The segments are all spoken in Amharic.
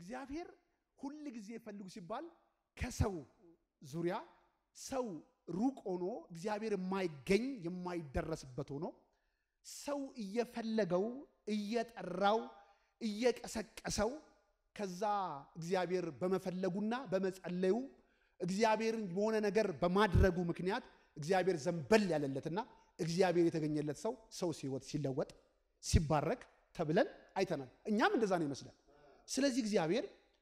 እግዚአብሔር ሁል ጊዜ ፈልጉ ሲባል ከሰው ዙሪያ ሰው ሩቅ ሆኖ እግዚአብሔር የማይገኝ የማይደረስበት ሆኖ ሰው እየፈለገው እየጠራው እየቀሰቀሰው ከዛ እግዚአብሔር በመፈለጉና በመጸለዩ እግዚአብሔርን በሆነ ነገር በማድረጉ ምክንያት እግዚአብሔር ዘንበል ያለለትና እግዚአብሔር የተገኘለት ሰው ሰው ሲወት ሲለወጥ ሲባረክ ተብለን አይተናል። እኛም እንደዛ ነው ይመስላል። ስለዚህ እግዚአብሔር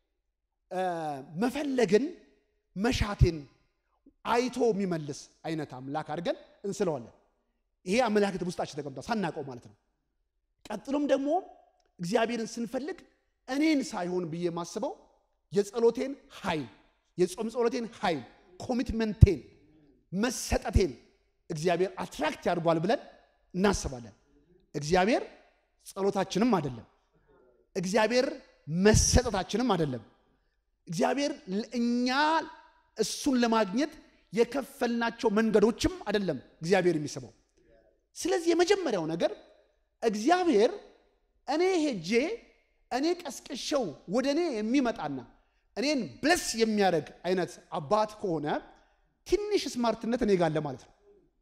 መፈለግን መሻቴን አይቶ የሚመልስ አይነት አምላክ አድርገን እንስለዋለን። ይሄ አመለካከት ውስጣችን ተቀምጧል ሳናውቀው ማለት ነው። ቀጥሎም ደግሞ እግዚአብሔርን ስንፈልግ እኔን ሳይሆን ብዬ የማስበው የጸሎቴን ኃይል የጾም ጸሎቴን ኃይል ኮሚትመንቴን መሰጠቴን እግዚአብሔር አትራክት ያድርጓል ብለን እናስባለን። እግዚአብሔር ጸሎታችንም አይደለም። እግዚአብሔር መሰጠታችንም አይደለም። እግዚአብሔር እኛ እሱን ለማግኘት የከፈልናቸው መንገዶችም አይደለም እግዚአብሔር የሚስበው። ስለዚህ የመጀመሪያው ነገር እግዚአብሔር እኔ ሄጄ እኔ ቀስቅሸው ወደ እኔ የሚመጣና እኔን ብለስ የሚያደርግ አይነት አባት ከሆነ ትንሽ ስማርትነት እኔ ጋር አለ ማለት ነው።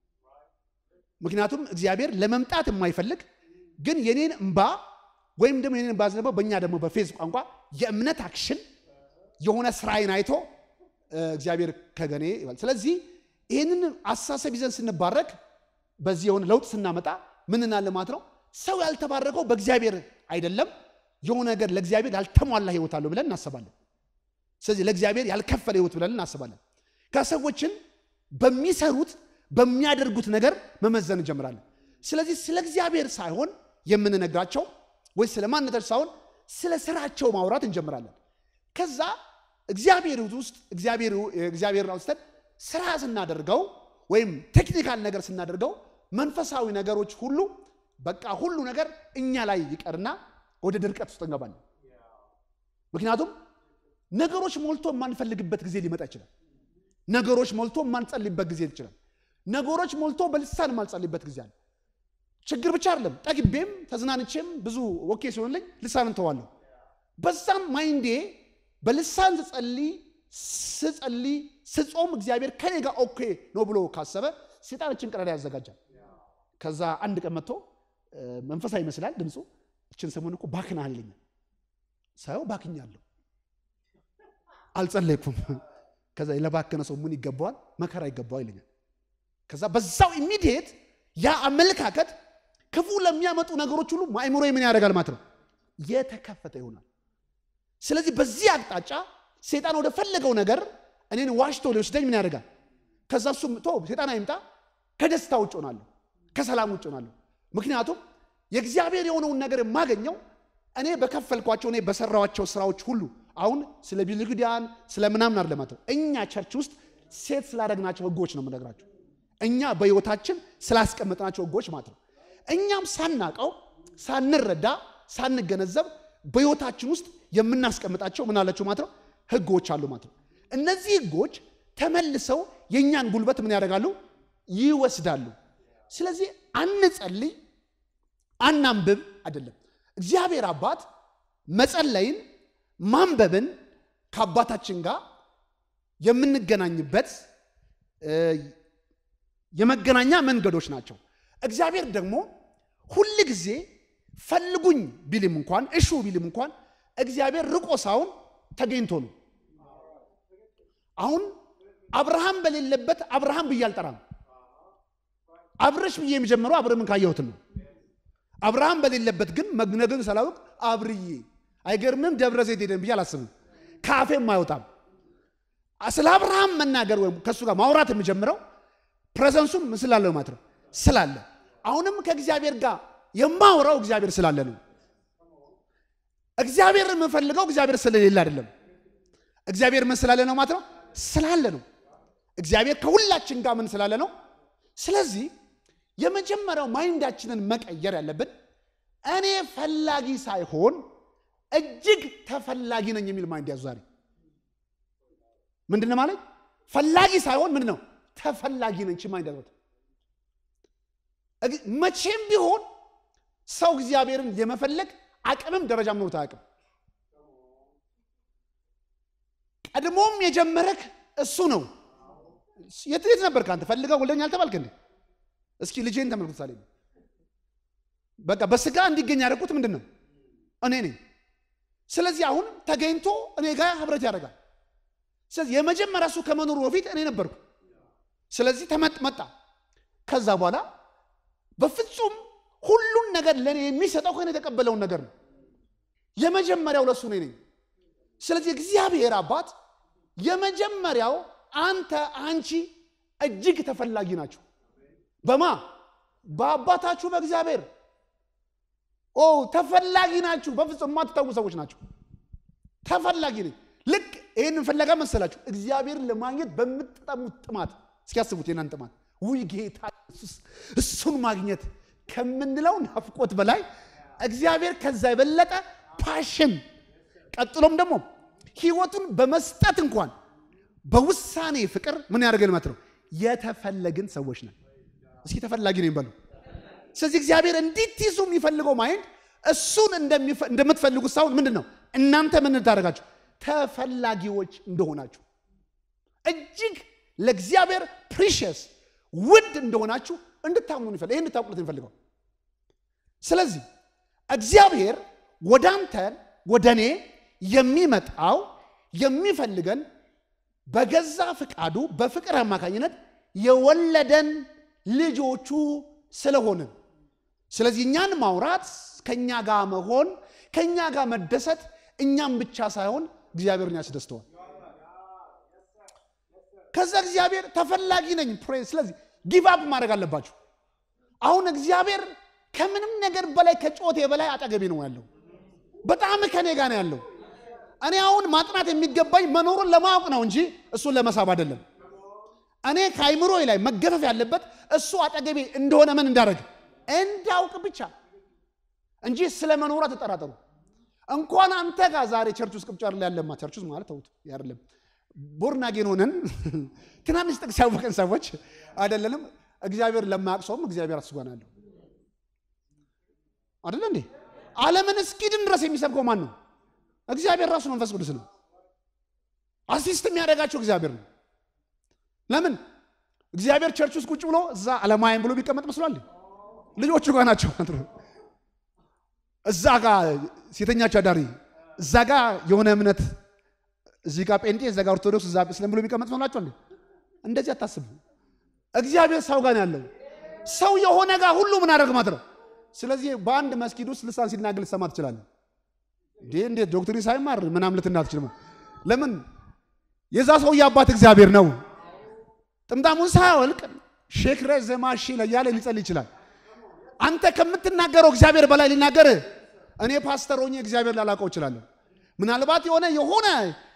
ምክንያቱም እግዚአብሔር ለመምጣት የማይፈልግ ግን የኔን እምባ ወይም ደግሞ የኔን እምባ ዘነበው በእኛ ደግሞ በፌዝ ቋንቋ የእምነት አክሽን የሆነ ስራዬን አይቶ እግዚአብሔር ከገኔ ይባል። ስለዚህ ይህንን አስተሳሰብ ይዘን ስንባረክ በዚህ የሆነ ለውጥ ስናመጣ ምን እናለ ማለት ነው። ሰው ያልተባረከው በእግዚአብሔር አይደለም፣ የሆነ ነገር ለእግዚአብሔር ያልተሟላ ህይወት አለው ብለን እናስባለን። ስለዚህ ለእግዚአብሔር ያልከፈለ ህይወት ብለን እናስባለን። ከሰዎችን በሚሰሩት በሚያደርጉት ነገር መመዘን እንጀምራለን። ስለዚህ ስለ እግዚአብሔር ሳይሆን የምንነግራቸው ወይ ስለ ማንነታቸው ሳይሆን ስለ ስራቸው ማውራት እንጀምራለን። ከዛ እግዚአብሔር ውስጥ እግዚአብሔርን አውስተን ስራ ስናደርገው ወይም ቴክኒካል ነገር ስናደርገው መንፈሳዊ ነገሮች ሁሉ በቃ ሁሉ ነገር እኛ ላይ ይቀርና ወደ ድርቀት ውስጥ እንገባለን። ምክንያቱም ነገሮች ሞልቶ የማንፈልግበት ጊዜ ሊመጣ ይችላል። ነገሮች ሞልቶ የማንጸልይበት ጊዜ ይችላል። ነገሮች ሞልቶ በልሳን የማንጸልይበት ጊዜ አለ። ችግር ብቻ አይደለም፣ ጠግቤም ተዝናንቼም ብዙ ወኬ ሲሆንልኝ ልሳን እንተዋለሁ። በዛም ማይንዴ በልሳን ስጸልይ ስጸልይ ስጾም እግዚአብሔር ከኔ ጋር ኦኬ ነው ብሎ ካሰበ ሴጣኖችን ቀዳዳ ያዘጋጃል። ከዛ አንድ ቀን መጥቶ መንፈሳዊ ይመስላል ድምፁ፣ እችን ሰሞን እኮ ባክናል ይለኛል። ሳየው ባክኛለሁ፣ አልጸለይኩም። ከዛ ለባከነ ሰው ምን ይገባዋል? መከራ ይገባዋል ይለኛል። ከዛ በዛው ኢሚዲየት ያ አመለካከት ክፉ ለሚያመጡ ነገሮች ሁሉ አእምሮ ምን ያደርጋል ማለት ነው የተከፈተ ይሆናል። ስለዚህ በዚህ አቅጣጫ ሴጣን ወደ ፈለገው ነገር እኔን ዋሽቶ ሊወስደኝ ምን ያደርጋል? ከዛ እሱም ቶ ሴጣን አይምጣ፣ ከደስታ ውጭ ሆናለሁ፣ ከሰላም ውጭ ሆናለሁ። ምክንያቱም የእግዚአብሔር የሆነውን ነገር የማገኘው እኔ በከፈልኳቸው እኔ በሰራኋቸው ስራዎች ሁሉ አሁን ስለ ብሉይ ኪዳን ስለ ምናምን አይደለም ማለት ነው። እኛ ቸርች ውስጥ ሴት ስላደረግናቸው ህጎች ነው የምነግራቸው። እኛ በህይወታችን ስላስቀመጥናቸው ህጎች ማለት ነው። እኛም ሳናቀው ሳንረዳ ሳንገነዘብ በህይወታችን ውስጥ የምናስቀምጣቸው ምን አላቸው ማለት ነው ህጎች አሉ ማለት ነው። እነዚህ ህጎች ተመልሰው የእኛን ጉልበት ምን ያደርጋሉ? ይወስዳሉ። ስለዚህ አንጸልይ፣ አናንብብ አይደለም። እግዚአብሔር አባት መጸለይን ማንበብን ከአባታችን ጋር የምንገናኝበት የመገናኛ መንገዶች ናቸው። እግዚአብሔር ደግሞ ሁል ጊዜ ፈልጉኝ ቢልም እንኳን እሹ ቢልም እንኳን እግዚአብሔር ርቆ ሳይሆን ተገኝቶ ነው። አሁን አብርሃም በሌለበት አብርሃም ብዬ አልጠራም። አብረሽ ብዬ የሚጀምረው አብርምን ካየሁትን ነው። አብርሃም በሌለበት ግን መግነግን ሳላውቅ አብርዬ አይገርምም ደብረ ዘይት ሄደን ብዬ አላስብም። ከአፌም አይወጣም። ስለ አብርሃም መናገር ወይም ከእሱ ጋር ማውራት የሚጀምረው ፕሬዘንሱም ስላለ ማለት ነው ስላለ አሁንም ከእግዚአብሔር ጋር የማውራው እግዚአብሔር ስላለ ነው። እግዚአብሔር የምንፈልገው እግዚአብሔር ስለሌለ አይደለም። እግዚአብሔር ምን ስላለ ነው ማለት ነው ስላለ ነው። እግዚአብሔር ከሁላችን ጋር ምን ስላለ ነው። ስለዚህ የመጀመሪያው ማይንዳችንን መቀየር ያለብን እኔ ፈላጊ ሳይሆን እጅግ ተፈላጊ ነኝ የሚል ማይንድ ያዙ። ዛሬ ምንድን ነው ማለት ፈላጊ ሳይሆን ምንድን ነው ተፈላጊ ነኝ ማይንድ ያዙት። መቼም ቢሆን ሰው እግዚአብሔርን የመፈለግ አቅምም ደረጃም ኖሮት አያውቅም። ቀድሞም የጀመረክ እሱ ነው። የት የት ነበርክ አንተ? ፈልገህ ወልደኝ አልተባልክ እንዴ? እስኪ ልጄን ተመልክቱ። ሳሌ በቃ በስጋ እንዲገኝ ያደረኩት ምንድን ነው? እኔ ነኝ። ስለዚህ አሁን ተገኝቶ እኔ ጋር ህብረት ያደርጋል። ስለዚህ የመጀመሪያ እሱ ከመኖሩ በፊት እኔ ነበርኩ። ስለዚህ ተመጥ መጣ። ከዛ በኋላ በፍጹም ሁሉን ነገር ለእኔ የሚሰጠው ከእኔ የተቀበለውን ነገር ነው። የመጀመሪያው ለእሱ እኔ ነኝ። ስለዚህ እግዚአብሔር አባት የመጀመሪያው አንተ አንቺ እጅግ ተፈላጊ ናቸው። በማ በአባታችሁ በእግዚአብሔር ኦ ተፈላጊ ናችሁ። በፍጹም የማትታወቁ ሰዎች ናቸው። ተፈላጊ ነኝ። ልክ ይህንን ፍለጋ መሰላችሁ እግዚአብሔርን ለማግኘት በምትጠሙት ጥማት እስኪያስቡት የናን ጥማት ውይ ጌታ ኢየሱስ እሱን ማግኘት ከምንለው ናፍቆት በላይ እግዚአብሔር ከዛ የበለጠ ፓሽን ቀጥሎም ደግሞ ህይወቱን በመስጠት እንኳን በውሳኔ ፍቅር ምን ያደርገን ማለት ነው የተፈለግን ሰዎች ነን። እስኪ ተፈላጊ ነኝ በሉ። ስለዚህ እግዚአብሔር እንዲትይዙ የሚፈልገው ማይንድ እሱን እንደምትፈልጉት ሳይሆን ምንድን ነው እናንተ ምን ታደርጋችሁ ተፈላጊዎች እንደሆናችሁ እጅግ ለእግዚአብሔር ፕሪሽስ ውድ እንደሆናችሁ እንድታምኑ ይፈልግ ይህ እንድታውቁለት የሚፈልገው። ስለዚህ እግዚአብሔር ወደ አንተን ወደ እኔ የሚመጣው የሚፈልገን በገዛ ፍቃዱ በፍቅር አማካኝነት የወለደን ልጆቹ ስለሆንን፣ ስለዚህ እኛን ማውራት ከእኛ ጋር መሆን ከእኛ ጋር መደሰት እኛም ብቻ ሳይሆን እግዚአብሔርን ያስደስተዋል። ከዛ እግዚአብሔር ተፈላጊ ነኝ ፕሬ ስለዚህ ጊቭ አፕ ማድረግ አለባችሁ። አሁን እግዚአብሔር ከምንም ነገር በላይ ከጮቴ በላይ አጠገቤ ነው ያለው። በጣም ከኔ ጋር ነው ያለው። እኔ አሁን ማጥናት የሚገባኝ መኖሩን ለማወቅ ነው እንጂ እሱን ለመሳብ አይደለም። እኔ ከአይምሮ ላይ መገፈፍ ያለበት እሱ አጠገቤ እንደሆነ ምን እንዳደረግ እንዳውቅ ብቻ እንጂ ስለ መኖሩ አትጠራጠሩ። እንኳን አንተ ጋር ዛሬ ቸርች ውስጥ ቅብጫር ላይ ያለማ ቸርች ውስጥ ማለት ተውት አይደለም ቦርናጌን ሆነን ትናንሽ ጥቅስ ያወቀን ሰዎች አይደለንም። እግዚአብሔር ለማያውቅ ሰውም እግዚአብሔር አስጓናለሁ አይደለ እንዴ? ዓለምን እስኪድን ድረስ የሚሰብከው ማን ነው? እግዚአብሔር ራሱ መንፈስ ቅዱስ ነው። አሲስት የሚያደርጋቸው እግዚአብሔር ነው። ለምን እግዚአብሔር ቸርች ውስጥ ቁጭ ብሎ እዛ አለማየን ብሎ ቢቀመጥ መስሏል? ልጆቹ ጋር ናቸው። እዛ ጋር ሴተኛቸው አዳሪ፣ እዛ ጋር የሆነ እምነት እዚህ ጋር ጴንጤ እዛ ጋር ኦርቶዶክስ እዛ እስልም ብሎ ቢቀመጥ መስሏቸው እንዴ? እንደዚህ አታስቡ። እግዚአብሔር ሰው ጋር ያለው ሰው የሆነ ጋር ሁሉ ምን አደረግ ማለት ነው። ስለዚህ በአንድ መስጊድ ውስጥ ልሳን ሲናገር ልትሰማ ትችላለህ። እንዴ እንዴት ዶክትሪን ሳይማር ምናምን ልትና ትችልም። ለምን የዛ ሰውዬ አባት እግዚአብሔር ነው። ጥምጣሙን ሳያወልቅ ሼክ ረዘማሺ እያለ ሊጸል ይችላል። አንተ ከምትናገረው እግዚአብሔር በላይ ሊናገር እኔ ፓስተር ሆኜ እግዚአብሔር ላላውቀው እችላለሁ። ምናልባት የሆነ የሆነ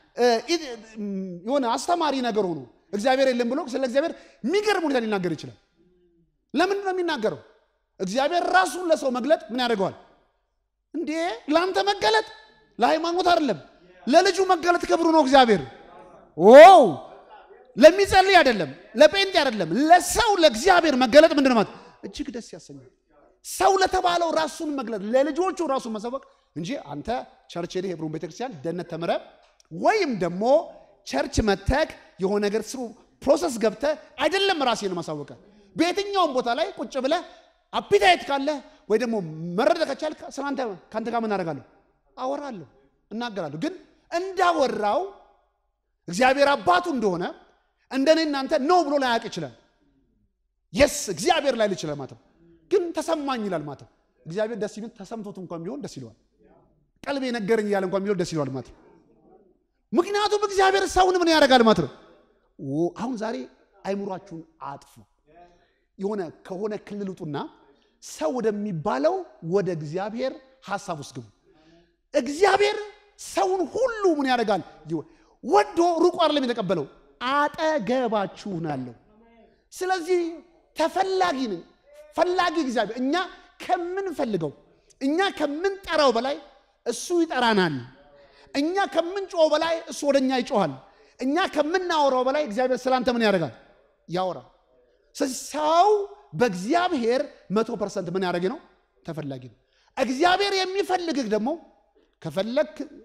የሆነ አስተማሪ ነገር ሆኖ እግዚአብሔር የለም ብሎ ስለ እግዚአብሔር የሚገርም ሁኔታ ሊናገር ይችላል። ለምንድን ነው የሚናገረው? እግዚአብሔር ራሱን ለሰው መግለጥ ምን ያደርገዋል እንዴ? ለአንተ መገለጥ ለሃይማኖት አይደለም፣ ለልጁ መገለጥ ክብሩ ነው። እግዚአብሔር ው ለሚጸልይ አይደለም፣ ለጴንጤ አይደለም፣ ለሰው ለእግዚአብሔር መገለጥ ምንድን ነው ማለት እጅግ ደስ ያሰኛል። ሰው ለተባለው ራሱን መግለጥ ለልጆቹ ራሱን መሰወቅ እንጂ አንተ ቸርች ሄደህ ሄብሮን ቤተክርስቲያን ደህንነት ተምረህ ወይም ደግሞ ቸርች መተክ የሆነ ነገር ስሩ ፕሮሰስ ገብተህ አይደለም ራሴን ማሳወቀ በየትኛውም ቦታ ላይ ቁጭ ብለህ አፒታይት ካለ ወይ ደግሞ መረደ ከቻልክ ስለአንተ ከአንተ ጋር ምን አደርጋለሁ? አወራለሁ፣ እናገራለሁ። ግን እንዳወራው እግዚአብሔር አባቱ እንደሆነ እንደኔ እናንተ ነው ብሎ ላያውቅ ይችላል። የስ እግዚአብሔር ላይ ይችላል ማለት ነው። ግን ተሰማኝ ይላል ማለት ነው። እግዚአብሔር ደስ ይልን ተሰምቶት እንኳን ቢሆን ደስ ይለዋል። ቀልቤ ነገረኝ እያለ እንኳን ቢሆን ደስ ይለዋል ማለት ነው። ምክንያቱም እግዚአብሔር ሰውን ምን ያደርጋል ማለት ነው። አሁን ዛሬ አይምሯችሁን አጥፉ። የሆነ ከሆነ ክልል ውጡና ሰው ወደሚባለው ወደ እግዚአብሔር ሀሳብ ውስጥ ግቡ። እግዚአብሔር ሰውን ሁሉ ምን ያደርጋል? ወዶ ሩቁ አይደለም የተቀበለው፣ አጠገባችሁ ነው ያለው። ስለዚህ ተፈላጊ ነኝ ፈላጊ እግዚአብሔር እኛ ከምንፈልገው እኛ ከምንጠራው በላይ እሱ ይጠራናል። እኛ ከምንጮኸው በላይ እሱ ወደ እኛ ይጮኋል። እኛ ከምናወራው በላይ እግዚአብሔር ስላንተ ምን ያደርጋል? ያወራል። ስለዚህ ሰው በእግዚአብሔር መቶ ፐርሰንት ምን ያደረገ ነው? ተፈላጊ ነው። እግዚአብሔር የሚፈልግህ ደግሞ ከፈለግ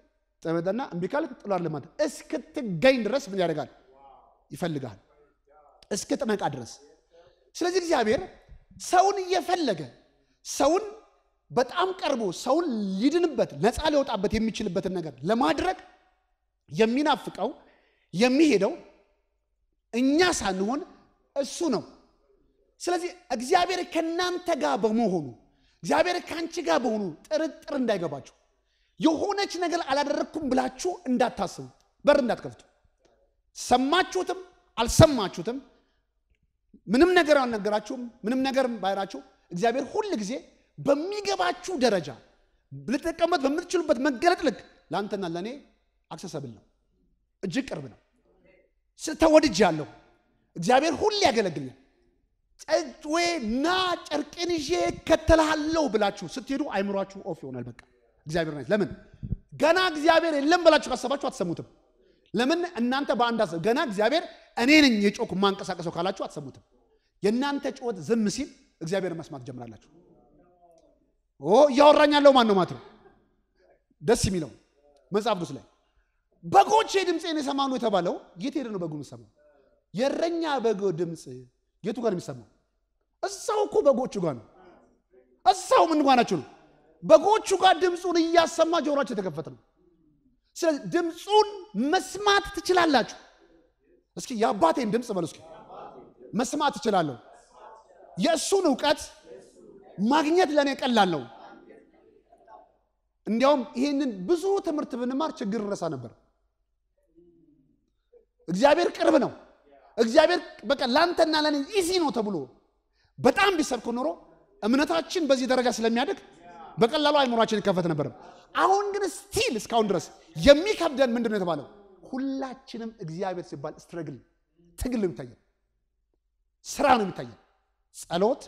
ጠመጠና እምቢ ካልክ ጥሏል ለማለት እስክትገኝ ድረስ ምን ያደርጋል? ይፈልጋል እስክትነቃ ድረስ። ስለዚህ እግዚአብሔር ሰውን እየፈለገ ሰውን በጣም ቀርቦ ሰውን ሊድንበት ነፃ ሊወጣበት የሚችልበትን ነገር ለማድረግ የሚናፍቀው የሚሄደው እኛ ሳንሆን እሱ ነው። ስለዚህ እግዚአብሔር ከእናንተ ጋር በመሆኑ እግዚአብሔር ከአንቺ ጋር በሆኑ ጥርጥር እንዳይገባችሁ የሆነች ነገር አላደረግኩም ብላችሁ እንዳታስቡ፣ በር እንዳትከፍቱ። ሰማችሁትም አልሰማችሁትም፣ ምንም ነገር አልነገራችሁም፣ ምንም ነገር ባይራችሁ እግዚአብሔር ሁል ጊዜ በሚገባችሁ ደረጃ ልትጠቀሙበት በምትችሉበት መገለጥ ልክ ለአንተና ለእኔ አክሰሰብል ነው፣ እጅግ ቅርብ ነው። ተወድጃለሁ። እግዚአብሔር ሁሌ ያገለግልኛል። ጨዌ ና ጨርቄን ይዤ እከተልሃለሁ ብላችሁ ስትሄዱ አይምሯችሁ ኦፍ ይሆናል። በቃ እግዚአብሔር ናት። ለምን ገና እግዚአብሔር የለም ብላችሁ ካሰባችሁ አትሰሙትም። ለምን እናንተ በአንድ አሰብ ገና እግዚአብሔር እኔ ነኝ የጮኩ ማንቀሳቀሰው ካላችሁ አትሰሙትም። የእናንተ ጩኸት ዝም ሲል እግዚአብሔር መስማት ጀምራላችሁ። ኦ እያወራኝ ያለው ማን ነው ማለት ነው። ደስ የሚለው መጽሐፍ ቅዱስ ላይ በጎቼ ድምፄን የሰማኑ የተባለው የት ሄደ ነው በጉ የሚሰማው? የእረኛ በጎ ድምፅ የቱ ጋር ነው የሚሰማው? እዛው እኮ በጎቹ ጋር ነው። እዛው ምን ጋር ናቸው ነው? በጎቹ ጋር ድምፁን እያሰማ ጆሯቸው የተከፈተ ነው። ስለዚህ ድምፁን መስማት ትችላላችሁ። እስኪ የአባቴን ድምፅ በሉ እስኪ መስማት እችላለሁ። የእሱን እውቀት ማግኘት ለእኔ ቀላል ነው። እንዲያውም ይህንን ብዙ ትምህርት ብንማር ችግር እንረሳ ነበር። እግዚአብሔር ቅርብ ነው። እግዚአብሔር በቃ ለአንተና ለእኔ ኢዚ ነው ተብሎ በጣም ቢሰብክ ኖሮ እምነታችን በዚህ ደረጃ ስለሚያድግ በቀላሉ አይምሯችን ይከፈት ነበር። አሁን ግን ስቲል እስካሁን ድረስ የሚከብደን ምንድን ነው የተባለው? ሁላችንም እግዚአብሔር ሲባል ስትረግል ትግል ነው የሚታየን፣ ስራ ነው የሚታየን። ጸሎት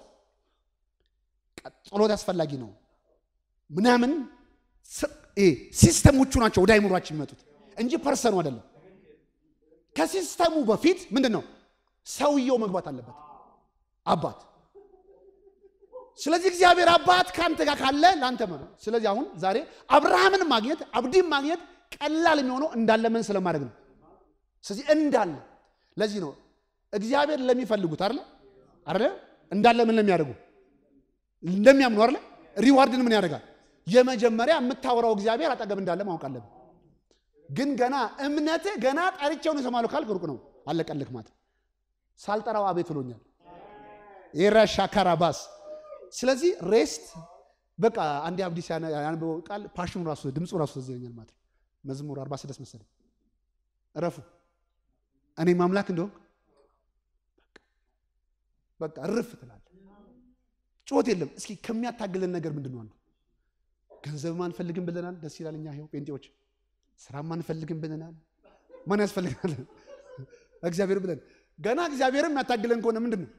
ጸሎት አስፈላጊ ነው ምናምን ሲስተሞቹ ናቸው ወደ አይምሯችን የሚመጡት እንጂ ፐርሰኑ አይደለም። ከሲስተሙ በፊት ምንድን ነው ሰውየው መግባት አለበት፣ አባት። ስለዚህ እግዚአብሔር አባት ከአንተ ጋር ካለ ለአንተ ነው። ስለዚህ አሁን ዛሬ አብርሃምን ማግኘት አብዲን ማግኘት ቀላል የሚሆነው እንዳለ ምን ስለማድረግ ነው። ስለዚህ እንዳለ ለዚህ ነው እግዚአብሔር ለሚፈልጉት አይደለ አይደለ እንዳለ ምን ለሚያደርጉ እንደሚያምኑ አይደለ ሪዋርድን ምን ያደርጋል? የመጀመሪያ የምታወራው እግዚአብሔር አጠገብ እንዳለ ማወቅ አለብን። ግን ገና እምነት ገና ጠርቼውን የሰማለሁ ካልክ ሩቅ ነው፣ አለቀልክ ማለት ሳልጠራው አቤት ብሎኛል። የራሻ ካራባስ ስለዚህ ሬስት በቃ አንድ አብዲስ ያነበው ቃል ፓሽኑ ራሱ ድምፁ ራሱ ተዘኛል ማለት ነው። መዝሙር 46 መሰለኝ እረፉ እኔ ማምላክ እንደሆን በቃ እርፍ ትላለህ። ጩኸት የለም። እስኪ ከሚያታግለን ነገር ምንድን ነው? አንዱ ገንዘብ አንፈልግም ብለናል። ደስ ይላል። እኛ ይኸው ጴንጤዎች ስራም አንፈልግም ብለናል። ማን ያስፈልገናል? እግዚአብሔር ብለን ገና እግዚአብሔርም የሚያታግለን ከሆነ ምንድን ነው?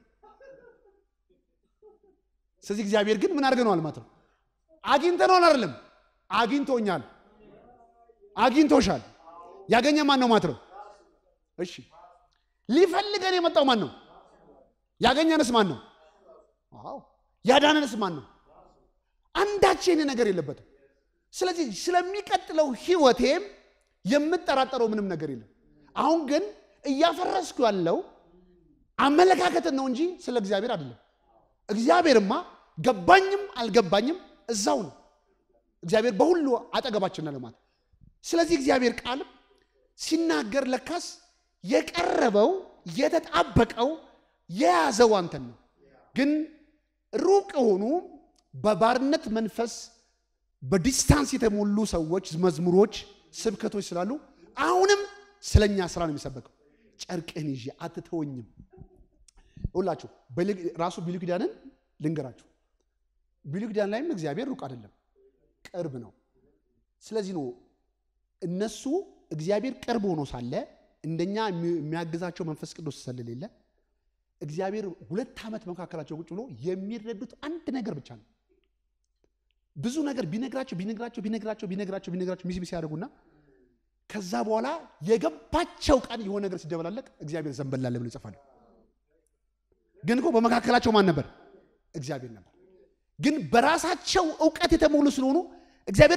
ስለዚህ እግዚአብሔር ግን ምን አድርገነዋል ማለት ነው? አግኝተነዋል አይደለም፣ አግኝቶኛል፣ አግኝቶሻል። ያገኘ ማን ነው ማለት ነው? እሺ ሊፈልገን የመጣው ማን ነው? ያገኘንስ ማን ነው? አዎ ያዳነንስ ማን ነው? አንዳች የኔ ነገር የለበትም። ስለዚህ ስለሚቀጥለው ህይወቴም የምጠራጠረው ምንም ነገር የለም። አሁን ግን እያፈረስኩ ያለው አመለካከትን ነው እንጂ ስለ እግዚአብሔር አይደለም። እግዚአብሔርማ ገባኝም አልገባኝም እዛው ነው። እግዚአብሔር በሁሉ አጠገባችን ነው ማለት። ስለዚህ እግዚአብሔር ቃል ሲናገር ለካስ የቀረበው የተጣበቀው የያዘው አንተን ነው። ግን ሩቅ የሆኑ በባርነት መንፈስ በዲስታንስ የተሞሉ ሰዎች መዝሙሮች፣ ስብከቶች ስላሉ አሁንም ስለኛ ስራ ነው የሚሰበከው። ጨርቅህን ይዤ አትተወኝም። ሁላችሁ ራሱ ብሉይ ኪዳንን ልንገራችሁ። ብሉይ ኪዳን ላይም እግዚአብሔር ሩቅ አይደለም፣ ቅርብ ነው። ስለዚህ ነው እነሱ እግዚአብሔር ቅርብ ሆኖ ሳለ እንደኛ የሚያግዛቸው መንፈስ ቅዱስ ስለሌለ እግዚአብሔር ሁለት ዓመት መካከላቸው ቁጭ ብሎ የሚረዱት አንድ ነገር ብቻ ነው። ብዙ ነገር ቢነግራቸው ቢነግራቸው ቢነግራቸው ቢነግራቸው ቢነግራቸው ሚስ ሚስ ያደርጉና ከዛ በኋላ የገባቸው ቀን የሆነ ነገር ሲደበላለቅ እግዚአብሔር ዘንበላለ ብሎ ይጽፋሉ። ግን እኮ በመካከላቸው ማን ነበር? እግዚአብሔር ነበር። ግን በራሳቸው እውቀት የተሞሉ ስለሆኑ እግዚአብሔር በምንም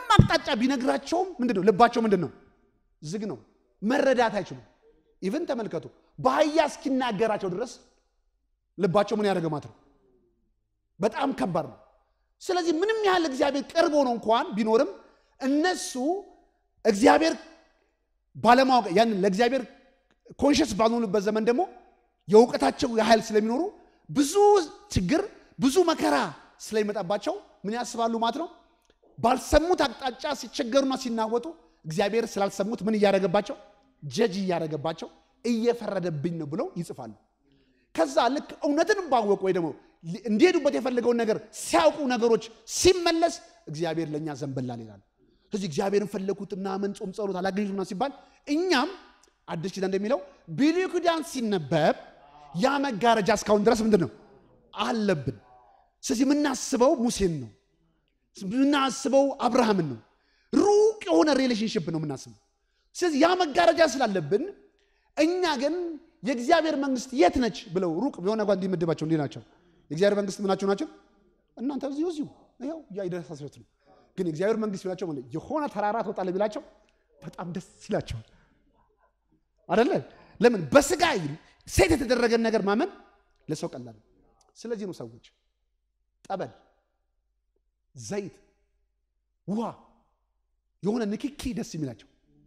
አቅጣጫ ቢነግራቸውም ምንድን ነው ልባቸው ምንድን ነው ዝግ ነው መረዳት አይችሉም ኢቨን ተመልከቱ በአህያ እስኪናገራቸው ድረስ ልባቸው ምን ያደረገ ማለት ነው በጣም ከባድ ነው ስለዚህ ምንም ያህል እግዚአብሔር ቅርብ ሆኖ እንኳን ቢኖርም እነሱ እግዚአብሔር ባለማወቅ ያን ለእግዚአብሔር ኮንሽስ ባልሆኑበት ዘመን ደግሞ የእውቀታቸው ያህል ስለሚኖሩ ብዙ ችግር ብዙ መከራ ስለሚመጣባቸው ምን ያስባሉ ማለት ነው ባልሰሙት አቅጣጫ ሲቸገሩና ሲናወጡ እግዚአብሔር ስላልሰሙት ምን እያደረገባቸው ጀጅ እያደረገባቸው እየፈረደብኝ ነው ብለው ይጽፋሉ ከዛ ልክ እውነትን ባወቁ ወይ ደግሞ እንዲሄዱበት የፈለገውን ነገር ሲያውቁ ነገሮች ሲመለስ እግዚአብሔር ለእኛ ዘንበላል ይላሉ ስለዚህ እግዚአብሔርን ፈለጉት ምናምን ጾም ጸሎት አላገኙት ምናምን ሲባል እኛም አዲስ ኪዳን እንደሚለው ብሉይ ኪዳን ሲነበብ ያ መጋረጃ እስካሁን ድረስ ምንድን ነው አለብን ስለዚህ የምናስበው ሙሴን ነው የምናስበው አብርሃምን ነው ሩቅ የሆነ ሪሌሽንሽፕ ነው የምናስበው ስለዚህ ያ መጋረጃ ስላለብን እኛ ግን የእግዚአብሔር መንግስት የት ነች ብለው ሩቅ የሆነ ጓ እንዲመድባቸው እንዲህ ናቸው የእግዚአብሔር መንግስት ምናቸው ናቸው እናንተ እዚሁ እዚሁ ይኸው እያይደረሳስበት ነው ግን የእግዚአብሔር መንግስት ቢላቸው የሆነ ተራራ ትወጣለህ ቢላቸው በጣም ደስ ይላቸዋል አደለ ለምን በስጋ ሴት የተደረገን ነገር ማመን ለሰው ቀላል ስለዚህ ነው ሰዎች ጠበል ዘይት ውሃ የሆነ ንክኪ ደስ የሚላቸው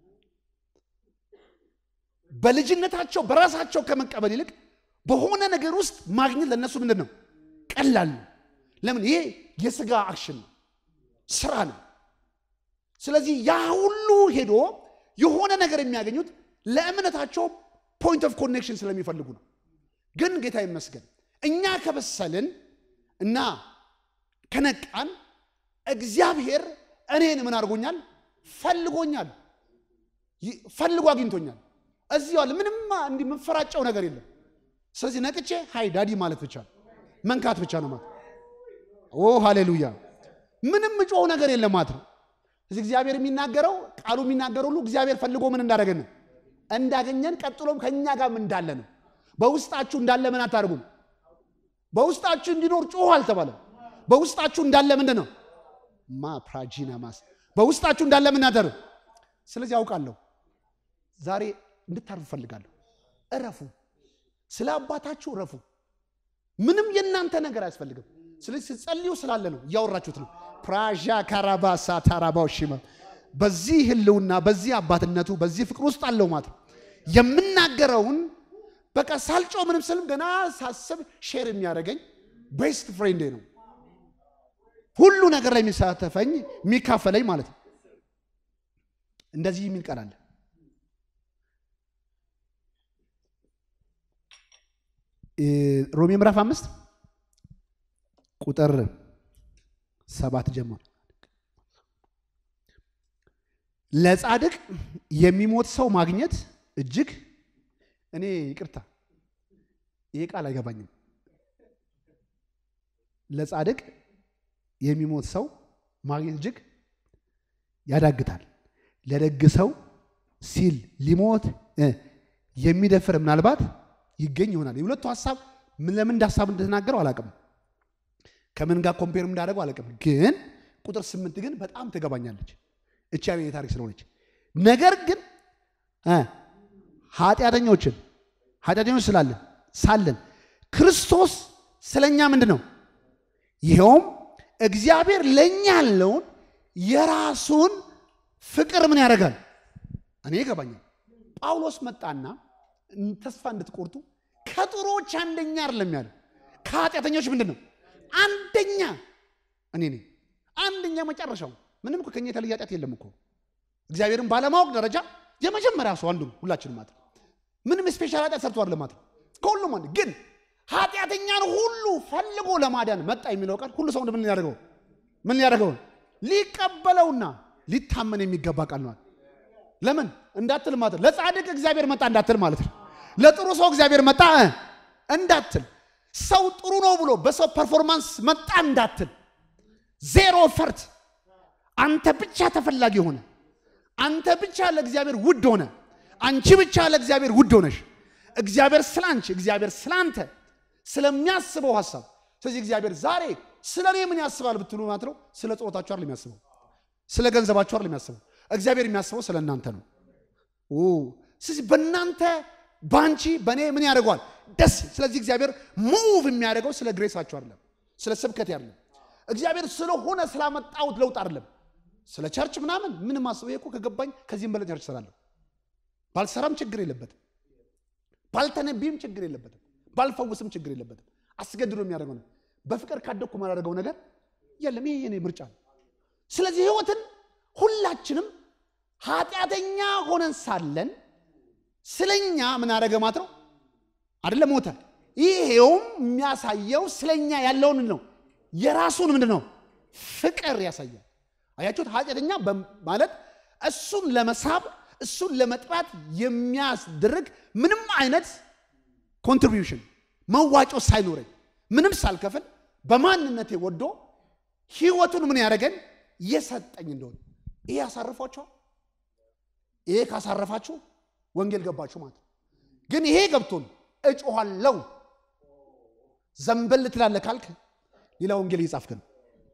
በልጅነታቸው በራሳቸው ከመቀበል ይልቅ በሆነ ነገር ውስጥ ማግኘት ለእነሱ ምንድን ነው ቀላል ነው ለምን ይሄ የስጋ አክሽን ነው ስራ ነው ስለዚህ ያ ሁሉ ሄዶ የሆነ ነገር የሚያገኙት ለእምነታቸው ፖይንት ኦፍ ኮኔክሽን ስለሚፈልጉ ነው ግን ጌታ ይመስገን እኛ ከበሰልን እና ከነቃን እግዚአብሔር እኔን ምን አድርጎኛል ፈልጎኛል ፈልጎ አግኝቶኛል እዚህ ዋለ ምንም እንዲህ የምፈራጨው ነገር የለም ስለዚህ ነቅቼ ሃይ ዳዲ ማለት ብቻ መንካት ብቻ ነው ማለት ኦ ሃሌሉያ ምንም እጮው ነገር የለም ማለት ነው እዚህ እግዚአብሔር የሚናገረው ቃሉ የሚናገረው ሁሉ እግዚአብሔር ፈልጎ ምን እንዳደረገን ነው እንዳገኘን ቀጥሎም ከእኛ ጋር እንዳለ ነው በውስጣችሁ እንዳለ ምን አታደርጉም በውስጣችሁ እንዲኖር ጮሁ አልተባለም በውስጣችሁ እንዳለ ምንድን ነው ማ ፕራጂና ማስ በውስጣችሁ እንዳለ ምን አደርግ ስለዚህ አውቃለሁ ዛሬ እንድታርፉ ፈልጋለሁ እረፉ ስለ አባታችሁ እረፉ ምንም የእናንተ ነገር አያስፈልግም ስለዚህ ስትጸልዩ ስላለ ነው እያወራችሁት ነው ፕራዣ ካራባሳ ታራባው ሽመ በዚህ ህልውና በዚህ አባትነቱ በዚህ ፍቅር ውስጥ አለው ማለት ነው የምናገረውን በቃ ሳልጮ ምንም ስልም ገና ሳስብ ሼር የሚያደርገኝ ቤስት ፍሬንዴ ነው ሁሉ ነገር ላይ የሚሳተፈኝ የሚካፈለኝ ማለት ነው እንደዚህ የሚል ቃል አለ ሮሜ ምዕራፍ አምስት ቁጥር ሰባት ጀምሮ ለጻድቅ የሚሞት ሰው ማግኘት እጅግ እኔ ይቅርታ ይሄ ቃል አይገባኝም ለጻድቅ የሚሞት ሰው ማግኘት እጅግ ያዳግታል ለደግ ሰው ሲል ሊሞት የሚደፍር ምናልባት ይገኝ ይሆናል የሁለቱ ሀሳብ ለምን እንደ ሀሳብ እንደተናገረው አላቅም ከምን ጋር ኮምፔር እንዳደረገው አላቅም ግን ቁጥር ስምንት ግን በጣም ትገባኛለች እቺ ያለ ታሪክ ስለሆነች ነገር ግን ኃጢአተኞችን ኃጢአተኞች ስላለን ሳለን ክርስቶስ ስለኛ ምንድን ነው ይኸውም እግዚአብሔር ለእኛ ያለውን የራሱን ፍቅር ምን ያደርጋል እኔ ይገባኛል ጳውሎስ መጣና ተስፋ እንድትቆርጡ ከጥሮች አንደኛ አይደለም ያለ ከኃጢአተኞች ምንድን ነው አንደኛ እኔ ነኝ አንደኛ መጨረሻው ምንም እኮ ከኛ የተለየ ኃጢአት የለም እኮ እግዚአብሔርን ባለማወቅ ደረጃ የመጀመሪያ ሰው አንዱ ነው ሁላችንም ማለት ምንም ስፔሻል ኃጢአት ሰርቶ አይደለም ማለት ከሁሉም አንድ ግን ኃጢአተኛን ሁሉ ፈልጎ ለማዳን መጣ የሚለው ቃል ሁሉ ሰው ምን ሊያደርገው ምን ሊያደርገው ሊቀበለውና ሊታመን የሚገባ ቃል ነው ለምን እንዳትል ማለት ነው ለጻድቅ እግዚአብሔር መጣ እንዳትል ማለት ነው ለጥሩ ሰው እግዚአብሔር መጣ እንዳትል ሰው ጥሩ ነው ብሎ በሰው ፐርፎርማንስ መጣ እንዳትል ዜሮ ፈርት አንተ ብቻ ተፈላጊ ሆነ አንተ ብቻ ለእግዚአብሔር ውድ ሆነ አንቺ ብቻ ለእግዚአብሔር ውድ ሆነሽ እግዚአብሔር ስለ አንቺ እግዚአብሔር ስለ አንተ ስለሚያስበው ሀሳብ ስለዚህ እግዚአብሔር ዛሬ ስለ እኔ ምን ያስባል ብትሉ ማለት ነው ስለ ጾታችሁ አይደል የሚያስበው ስለ ገንዘባችሁ አይደለም የሚያስበው። እግዚአብሔር የሚያስበው ስለ እናንተ ነው። ስለዚህ በእናንተ በአንቺ በእኔ ምን ያደርገዋል? ደስ ስለዚህ እግዚአብሔር ሙቭ የሚያደርገው ስለ ግሬሳችሁ አይደለም፣ ስለ ስብከት አይደለም። እግዚአብሔር ስለሆነ ስላመጣሁት ለውጥ አይደለም። ስለ ቸርች ምናምን ምንም አስበው እኮ ከገባኝ ከዚህም በላይ ቸርች እሰራለሁ። ባልሰራም ችግር የለበትም። ባልተነቢም ችግር የለበትም። ባልፈውስም ችግር የለበትም። አስገድዶ የሚያደርገው ነው። በፍቅር ካደግኩ ማላደርገው ነገር የለም። ይሄ የኔ ምርጫ ነው። ስለዚህ ህይወትን ሁላችንም ኃጢአተኛ ሆነን ሳለን ስለኛ ምን አደረገ ማለት ነው አይደለም ሞተ። ይሄውም የሚያሳየው ስለኛ ያለውን ነው የራሱን ምንድን ነው ፍቅር ያሳያል። አያችሁት? ኃጢአተኛ ማለት እሱን ለመሳብ እሱን ለመጥራት የሚያስደርግ ምንም አይነት ኮንትሪቢዩሽን መዋጮ ሳይኖረኝ ምንም ሳልከፍል በማንነቴ ወዶ ህይወቱን ምን ያደረገን የሰጠኝ እንደሆነ ይሄ ያሳርፏቸዋል። ይሄ ካሳረፋችሁ ወንጌል ገባችሁ ማለት ነው። ግን ይሄ ገብቶን እጮኋለው ዘንበል ትላለህ ካልክ ሌላ ወንጌል እየጻፍክ ነው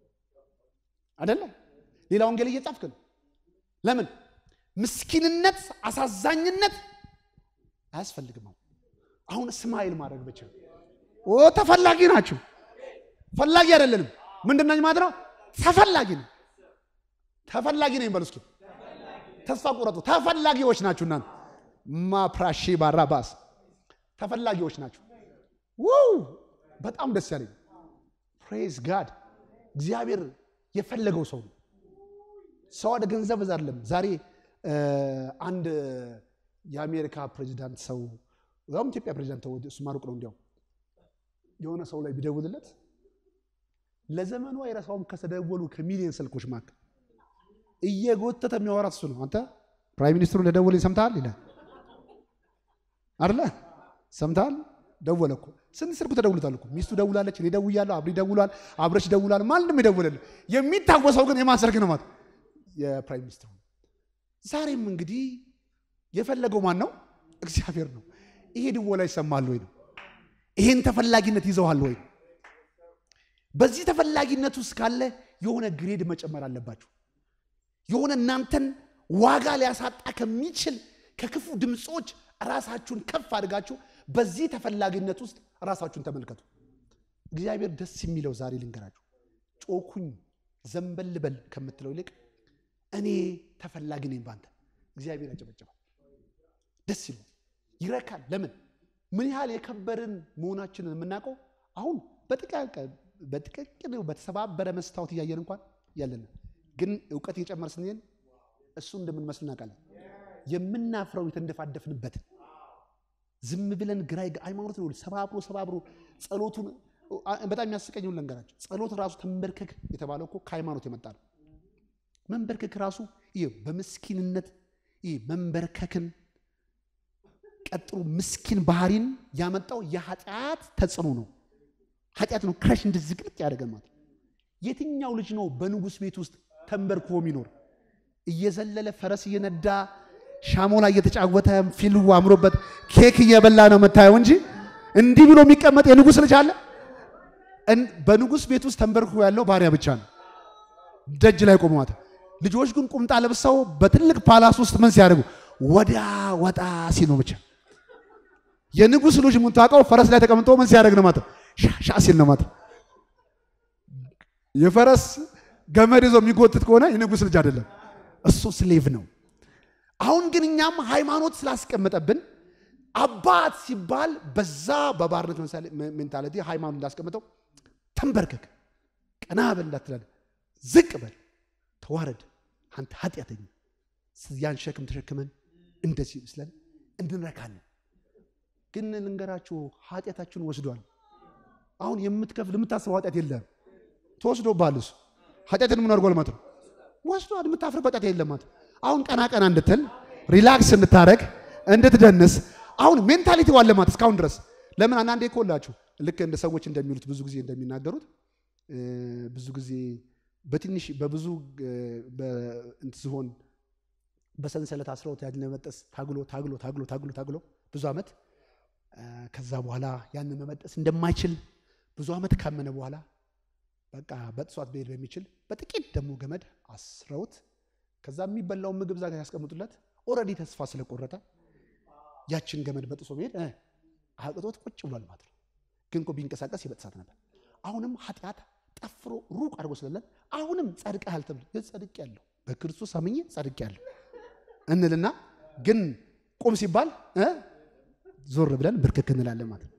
አደለ? ሌላ ወንጌል እየጻፍክ ነው። ለምን? ምስኪንነት፣ አሳዛኝነት አያስፈልግም። አሁን እስማኤል ማድረግ ብቻ ኦ ተፈላጊ ናችሁ። ፈላጊ አይደለንም። ምንድነኝ ማለት ነው? ተፈላጊ ነው። ተፈላጊ ነኝ በሉ እስኪ። ተስፋ ቁረጡ። ተፈላጊዎች ናችሁ እናንተ ማፕራሺ ባራባስ ተፈላጊዎች ናቸው። ውው በጣም ደስ ያለኝ ፕሬዝ ጋድ እግዚአብሔር የፈለገው ሰው ነው። ሰው ወደ ገንዘብ እዛ አይደለም። ዛሬ አንድ የአሜሪካ ፕሬዚዳንት ሰው ያውም ኢትዮጵያ ፕሬዚዳንት ተው እሱ ማሩቅ ነው። እንዲያው የሆነ ሰው ላይ ቢደውልለት ለዘመኑ አይረሳውም። ከተደወሉ ከሚሊዮን ስልኮች መካከል እየጎተተ የሚያወራት እሱ ነው። አንተ ፕራይም ሚኒስትሩ እንደደወለኝ ሰምተሃል ይላል አይደለ? ሰምተሃል? ደወለ እኮ ስንት ስልኩ ተደውሉታል እኮ ሚስቱ ደውላለች፣ እኔ ደውያለሁ፣ አብሪ ደውሏል፣ አብረሽ ደውሏል። ማንም ይደውልልህ። የሚታወሰው ግን የማን ስልክ ነው ማለት የፕራይም ሚኒስትሩ። ዛሬም እንግዲህ የፈለገው ማን ነው? እግዚአብሔር ነው። ይሄ ድወላ ይሰማል ወይ ነው? ይሄን ተፈላጊነት ይዘዋል ወይ? በዚህ ተፈላጊነት ውስጥ ካለ የሆነ ግሬድ መጨመር አለባችሁ። የሆነ እናንተን ዋጋ ሊያሳጣ ከሚችል ከክፉ ድምፆች ራሳችሁን ከፍ አድርጋችሁ በዚህ ተፈላጊነት ውስጥ ራሳችሁን ተመልከቱ። እግዚአብሔር ደስ የሚለው ዛሬ ልንገራችሁ፣ ጮኩኝ ዘንበል በል ከምትለው ይልቅ እኔ ተፈላጊ ነኝ ባንተ። እግዚአብሔር ያጨበጭባል፣ ደስ ይለው፣ ይረካል። ለምን ምን ያህል የከበርን መሆናችንን የምናውቀው አሁን በጥቅቅን በተሰባበረ መስታወት እያየን እንኳን ያለን ግን እውቀት እየጨመር ስንሄድ እሱ እንደምንመስል እናውቃለን። የምናፍረው የተንደፋደፍንበት ዝም ብለን ግራ ሃይማኖት ነው ሰባብሮ ሰባብሮ ጸሎቱን በጣም የሚያስቀኘውን ልንገራቸው። ጸሎት ራሱ ተንበርከክ የተባለው እኮ ከሃይማኖት የመጣ ነው። መንበርከክ ራሱ ይህ በምስኪንነት ይህ መንበርከክን ቀጥሎ ምስኪን ባህሪን ያመጣው የኃጢአት ተጽዕኖ ነው። ኃጢአት ነው ክረሽ እንደዚህ ግልጥ ያደርገን ማለት የትኛው ልጅ ነው በንጉሥ ቤት ውስጥ ተንበርክኮ የሚኖር እየዘለለ ፈረስ እየነዳ ሻሞላ እየተጫወተ ፊልሙ አምሮበት ኬክ እየበላ ነው የምታየው እንጂ እንዲህ ብሎ የሚቀመጥ የንጉሥ ልጅ አለ? በንጉሥ ቤት ውስጥ ተንበርክኮ ያለው ባሪያ ብቻ ነው፣ ደጅ ላይ ቆመዋት። ልጆች ግን ቁምጣ ለብሰው በትልቅ ፓላስ ውስጥ ምን ሲያደርጉ ወዳ ወጣ ሲሉ ብቻ። የንጉሥ ልጅ የምታውቀው ፈረስ ላይ ተቀምጦ ምን ሲያደርግ ነው ማለት ሻሻ ሲል ነው ማለት። የፈረስ ገመድ ይዞ የሚጎትት ከሆነ የንጉሥ ልጅ አይደለም፣ እሱ ስሌቭ ነው። አሁን ግን እኛም ሃይማኖት ስላስቀመጠብን አባት ሲባል በዛ በባርነት ሜንታሊቲ ሃይማኖት እንዳስቀምጠው ተንበርከክ፣ ቀና በል እንዳትላለ፣ ዝቅ በል፣ ተዋረድ፣ አንተ ኃጢአተኛ። ያን ሸክም ተሸክመን እንደዚህ ይመስለን እንድንረካለን። ግን ልንገራችሁ ኃጢአታችሁን ወስዷል። አሁን የምትከፍል የምታስበው ኃጢአት የለም፣ ተወስዶብሃል። እሱ ኃጢአትን ምን አድርጓል ማለት ነው? ወስዷል። የምታፍርበት ኃጢአት የለም ማለት አሁን ቀና ቀና እንድትል ሪላክስ እንድታረግ እንድትደንስ አሁን ሜንታሊቲ ዋለ ማለት እስካሁን ድረስ ለምን አንዳንዴ እኮላችሁ ልክ እንደ ሰዎች እንደሚሉት ብዙ ጊዜ እንደሚናገሩት ብዙ ጊዜ በትንሽ በብዙ ዝሆን በሰንሰለት አስረውት ያን ለመጠስ ታግሎ ታግሎ ታግሎ ታግሎ ታግሎ ብዙ ዓመት ከዛ በኋላ ያንን መመጠስ እንደማይችል ብዙ ዓመት ካመነ በኋላ በቃ በጥሷት ብሄድ በሚችል በጥቂት ደግሞ ገመድ አስረውት ከዛ የሚበላውን ምግብ ዛጋ ያስቀምጡለት ኦልሬዲ ተስፋ ስለቆረጠ ያችን ገመድ በጥሶ መሄድ እ አቅቶት ቁጭ ብሏል ማለት ነው። ግን እኮ ቢንቀሳቀስ ይበጥሳት ነበር። አሁንም ኃጢአት ጠፍሮ ሩቅ አድርጎ ስለለን አሁንም ጸድቀሃል ተብሎ ጸድቅ ያለው በክርስቶስ አምኜ ጸድቅ ያለው እንልና ግን ቁም ሲባል እ ዞር ብለን ብርክክ እንላለን ማለት ነው።